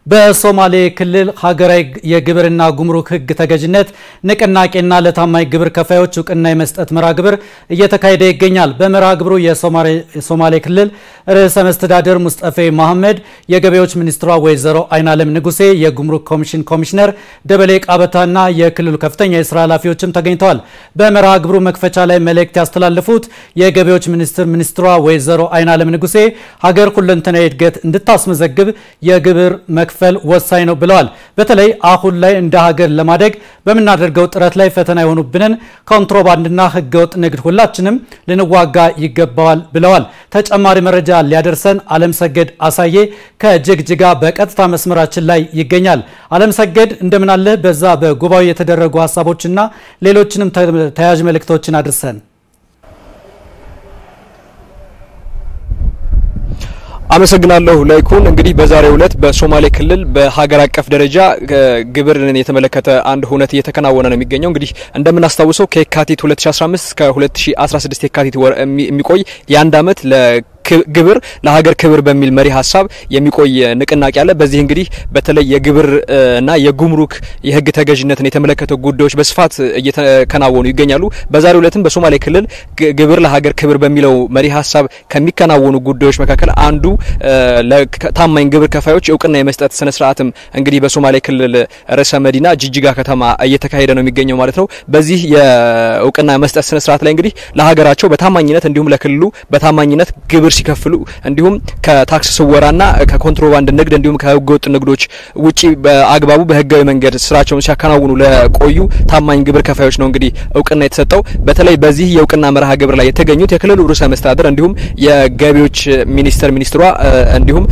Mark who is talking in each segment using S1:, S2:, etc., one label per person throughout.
S1: በሶማሌ ክልል ሀገራዊ የግብርና ጉምሩክ ሕግ ተገዥነት ንቅናቄና ለታማኝ ግብር ከፋዮች እውቅና የመስጠት መርሃ ግብር እየተካሄደ ይገኛል። በመርሃ ግብሩ የሶማሌ ክልል ርዕሰ መስተዳድር ሙስጠፌ መሐመድ፣ የገቢዎች ሚኒስትሯ ወይዘሮ አይናለም ንጉሴ፣ የጉምሩክ ኮሚሽን ኮሚሽነር ደበሌ ቃበታና የክልሉ ከፍተኛ የስራ ኃላፊዎችም ተገኝተዋል። በመርሃ ግብሩ መክፈቻ ላይ መልእክት ያስተላለፉት የገቢዎች ሚኒስትር ሚኒስትሯ ወይዘሮ አይናለም ንጉሴ ሀገር ሁለንተናዊ እድገት እንድታስመዘግብ የግብር መክፈል ወሳኝ ነው ብለዋል። በተለይ አሁን ላይ እንደ ሀገር ለማደግ በምናደርገው ጥረት ላይ ፈተና የሆኑብንን ኮንትሮባንድና ህገወጥ ንግድ ሁላችንም ልንዋጋ ይገባዋል ብለዋል። ተጨማሪ መረጃ ሊያደርሰን አለም ሰገድ አሳዬ ከጅግጅጋ በቀጥታ መስመራችን ላይ ይገኛል። አለም ሰገድ እንደምን አለህ? በዛ በጉባኤው የተደረጉ ሀሳቦችና ሌሎችንም ተያያዥ መልእክቶችን አድርሰን
S2: አመሰግናለሁ ላይኩን። እንግዲህ በዛሬው ዕለት በሶማሌ ክልል በሀገር አቀፍ ደረጃ ግብርን የተመለከተ አንድ ሁነት እየተከናወነ ነው የሚገኘው። እንግዲህ እንደምናስታውሰው ከየካቲት 2015 እስከ 2016 የካቲት ወር የሚቆይ የአንድ አመት ግብር ለሀገር ክብር በሚል መሪ ሀሳብ የሚቆይ ንቅናቄ አለ። በዚህ እንግዲህ በተለይ የግብር እና የጉምሩክ የህግ ተገዥነትን የተመለከተ ጉዳዮች በስፋት እየተከናወኑ ይገኛሉ። በዛሬው ዕለትም በሶማሌ ክልል ግብር ለሀገር ክብር በሚለው መሪ ሀሳብ ከሚከናወኑ ጉዳዮች መካከል አንዱ ለታማኝ ግብር ከፋዮች እውቅና የመስጠት ስነ ስርዓትም እንግዲህ በሶማሌ ክልል ርዕሰ መዲና ጅጅጋ ከተማ እየተካሄደ ነው የሚገኘው ማለት ነው። በዚህ የእውቅና መስጠት ስነ ስርዓት ላይ እንግዲህ ለሀገራቸው በታማኝነት እንዲሁም ለክልሉ በታማኝነት ግብር ሲከፍሉ እንዲሁም ከታክስ ስወራና ከኮንትሮባንድ ንግድ እንዲሁም ከህገወጥ ንግዶች ውጪ በአግባቡ በህጋዊ መንገድ ስራቸውን ሲያከናውኑ ለቆዩ ታማኝ ግብር ከፋዮች ነው እንግዲህ እውቅና የተሰጠው። በተለይ በዚህ የእውቅና መርሃ ግብር ላይ የተገኙት የክልሉ ርዕሰ መስተዳድር እንዲሁም የገቢዎች ሚኒስቴር ሚኒስትሯ እንዲሁም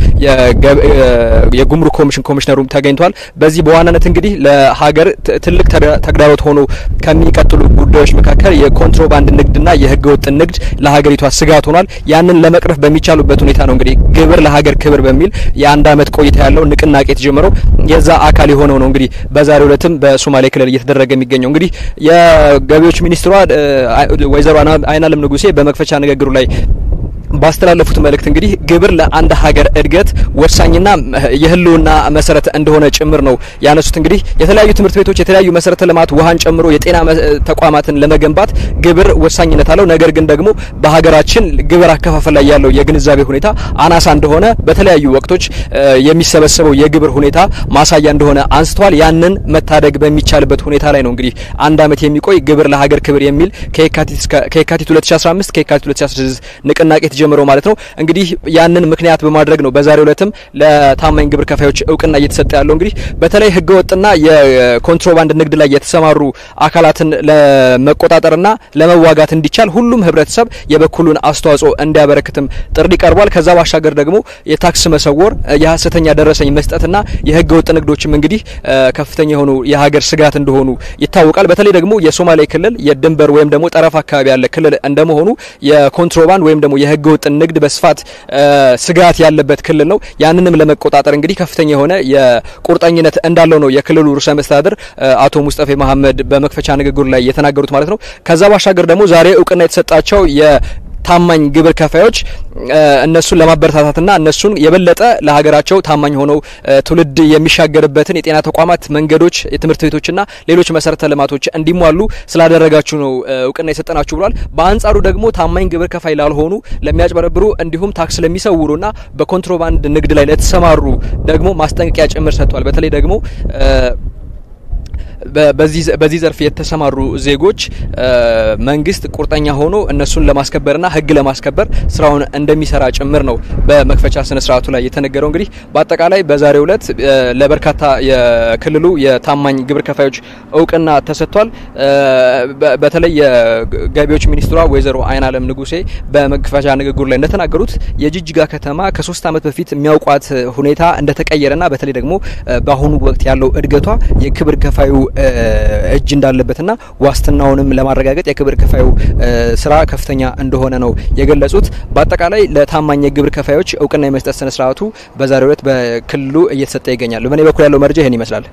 S2: የጉምሩክ ኮሚሽን ኮሚሽነሩም ተገኝቷል። በዚህ በዋናነት እንግዲህ ለሀገር ትልቅ ተግዳሮት ሆኖ ከሚቀጥሉ ጉዳዮች መካከል የኮንትሮባንድ ንግድና የህገወጥ ንግድ ለሀገሪቷ ስጋት ሆኗል። ያንን ለመቅረፍ በሚቻሉበት ሁኔታ ነው እንግዲህ ግብር ለሀገር ክብር በሚል የአንድ አመት ቆይታ ያለው ንቅናቄ የተጀመረው የዛ አካል የሆነው ነው እንግዲህ በዛሬው ዕለትም በሶማሌ ክልል እየተደረገ የሚገኘው እንግዲህ የገቢዎች ሚኒስትሯ ወይዘሮ አይናለም ንጉሴ በመክፈቻ ንግግሩ ላይ ባስተላለፉት መልእክት እንግዲህ ግብር ለአንድ ሀገር እድገት ወሳኝና የህልውና መሰረት እንደሆነ ጭምር ነው ያነሱት። እንግዲህ የተለያዩ ትምህርት ቤቶች፣ የተለያዩ መሰረተ ልማት ውሃን ጨምሮ የጤና ተቋማትን ለመገንባት ግብር ወሳኝነት አለው። ነገር ግን ደግሞ በሀገራችን ግብር አከፋፈል ላይ ያለው የግንዛቤ ሁኔታ አናሳ እንደሆነ በተለያዩ ወቅቶች የሚሰበሰበው የግብር ሁኔታ ማሳያ እንደሆነ አንስተዋል። ያንን መታደግ በሚቻልበት ሁኔታ ላይ ነው እንግዲህ አንድ አመት የሚቆይ ግብር ለሀገር ክብር የሚል ከየካቲት 2015 ከየካቲት 2016 ንቅናቄ ጀምረው ማለት ነው። እንግዲህ ያንን ምክንያት በማድረግ ነው በዛሬው ዕለትም ለታማኝ ግብር ከፋዮች እውቅና እየተሰጠ ያለው። እንግዲህ በተለይ ህገወጥና የኮንትሮባንድ ንግድ ላይ የተሰማሩ አካላትን ለመቆጣጠርና ለመዋጋት እንዲቻል ሁሉም ህብረተሰብ የበኩሉን አስተዋጽኦ እንዲያበረክትም ጥሪ ቀርቧል። ከዛ ባሻገር ደግሞ የታክስ መሰወር፣ የሀሰተኛ ደረሰኝ መስጠትና የህገወጥ ንግዶችም እንግዲህ ከፍተኛ የሆኑ የሀገር ስጋት እንደሆኑ ይታወቃል። በተለይ ደግሞ የሶማሌ ክልል የድንበር ወይም ደግሞ ጠረፍ አካባቢ ያለ ክልል እንደመሆኑ የኮንትሮባንድ ወይም ደግሞ የህገ ወጥ ንግድ በስፋት ስጋት ያለበት ክልል ነው። ያንንም ለመቆጣጠር እንግዲህ ከፍተኛ የሆነ የቁርጠኝነት እንዳለው ነው የክልሉ ርዕሰ መስተዳድር አቶ ሙስጠፌ መሐመድ በመክፈቻ ንግግሩ ላይ የተናገሩት ማለት ነው። ከዛ ባሻገር ደግሞ ዛሬ እውቅና የተሰጣቸው ታማኝ ግብር ከፋዮች እነሱን ለማበረታታትና እነሱን የበለጠ ለሀገራቸው ታማኝ ሆነው ትውልድ የሚሻገርበትን የጤና ተቋማት፣ መንገዶች፣ የትምህርት ቤቶችና ሌሎች መሰረተ ልማቶች እንዲሟሉ ስላደረጋችሁ ነው እውቅና የሰጠናችሁ ብሏል። በአንጻሩ ደግሞ ታማኝ ግብር ከፋይ ላልሆኑ ለሚያጭበረብሩ፣ እንዲሁም ታክስ ለሚሰውሩና በኮንትሮባንድ ንግድ ላይ ለተሰማሩ ደግሞ ማስጠንቀቂያ ጭምር ሰጥቷል። በተለይ ደግሞ በዚህ ዘርፍ የተሰማሩ ዜጎች መንግስት ቁርጠኛ ሆኖ እነሱን ለማስከበርና ሕግ ለማስከበር ስራውን እንደሚሰራ ጭምር ነው በመክፈቻ ስነ ስርዓቱ ላይ የተነገረው። እንግዲህ በአጠቃላይ በዛሬው ዕለት ለበርካታ የክልሉ የታማኝ ግብር ከፋዮች እውቅና ተሰጥቷል። በተለይ የገቢዎች ሚኒስትሯ ወይዘሮ አይናለም ንጉሴ በመክፈቻ ንግግሩ ላይ እንደተናገሩት የጅጅጋ ከተማ ከሶስት ዓመት በፊት የሚያውቋት ሁኔታ እንደተቀየረና በተለይ ደግሞ በአሁኑ ወቅት ያለው እድገቷ የግብር ከፋዩ እጅ እንዳለበትና ዋስትናውንም ለማረጋገጥ የግብር ከፋዩ ስራ ከፍተኛ እንደሆነ ነው የገለጹት። በአጠቃላይ ለታማኝ የግብር ከፋዮች እውቅና የመስጠት ስነ ስርዓቱ በዛሬው ዕለት በክልሉ እየተሰጠ ይገኛል። በእኔ በኩል ያለው መረጃ ይህን ይመስላል።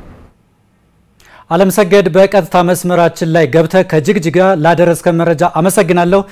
S1: አለም ሰገድ፣ በቀጥታ መስመራችን ላይ ገብተህ ከጅግጅጋ ላደረስከን መረጃ አመሰግናለሁ።